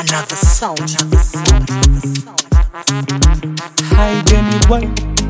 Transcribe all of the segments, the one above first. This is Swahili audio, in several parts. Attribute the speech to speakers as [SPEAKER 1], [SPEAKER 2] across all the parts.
[SPEAKER 1] Another sound. Another sound.
[SPEAKER 2] Hi Jenny boy,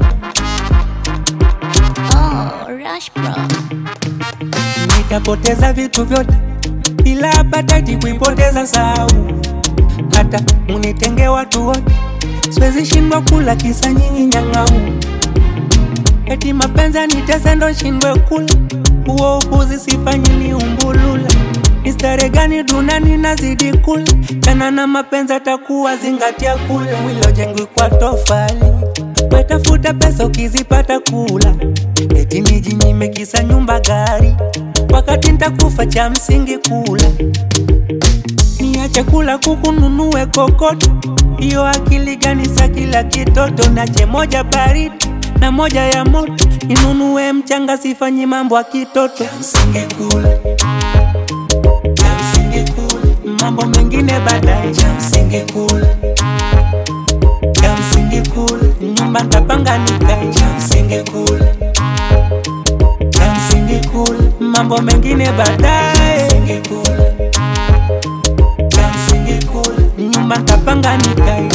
[SPEAKER 3] Oh, Rush Bro.
[SPEAKER 2] nitapoteza vitu vyote ila hapataki kuipoteza sau. Hata munitenge watu wote, siwezi shindwa kula kisa nyinyi nyang'au. Eti mapenzi yanitese ndo shindwe kula, huo upuzi sifanyi ni umbulula. Ni stare gani dunani nazidi kula, tena na mapenzi atakuwa zingatia kula. Mwili ujengwi kwa tofali, wetafuta pesa ukizipata kula. Eti nijinyime kisa nyumba gari, wakati ntakufa cha msingi kula. Niache kula kuku nunue kokoto, hiyo akili gani sa kila kitoto? Nache moja baridi na moja ya moto, ninunue mchanga, sifanyi mambo ya kitoto. Msingi kula, cha msingi kula, mambo mengine baadaye. Cha msingi kula, cha msingi kula, nyumba ntapanga nikae. Cha msingi kula, cha msingi kula, mambo mengine baadaye. Msingi kula cha msingi kula, nyumba ntapanga nikae.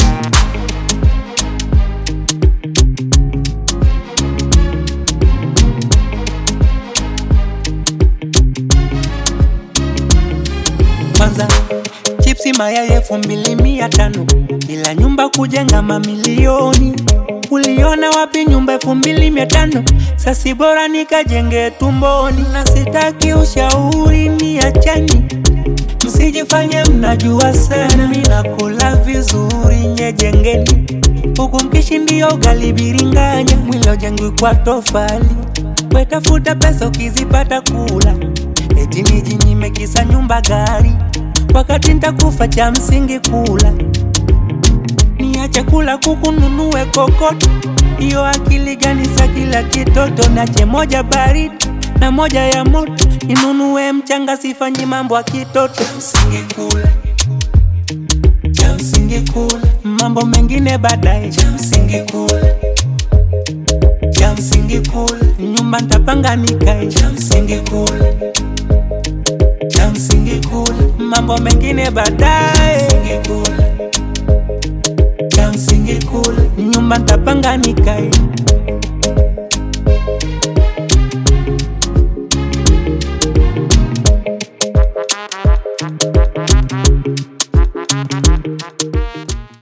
[SPEAKER 2] Kwanza chipsi mayai elfu mbili mia tano ila nyumba kujenga mamilioni. Uliona wapi nyumba elfu mbili mia tano? Sasi bora nikajenge tumboni, na sitaki ushauri niachani Msijifanye mnajua sana, mimi nakula vizuri nyejengeni, huku mkishindia ugali biringanya, mwili ujengwi kwa tofali. Wetafuta pesa ukizipata kula, eti nijinyime kisa nyumba gari, wakati ntakufa cha msingi kula. Niache kula kuku nunue kokoto, hiyo akili gani sa kila kitoto? Nache moja baridi na moja ya moto, ninunue mchanga, sifanyi mambo ya kitoto. Msingi kula, cha msingi kula, mambo mengine baadaye. Cha msingi kula, cha msingi kula, nyumba ntapanga nikae. Cha msingi kula, cha msingi kula, mambo mengine baadaye. Msingi kula, cha msingi kula, nyumba ntapanga nikae.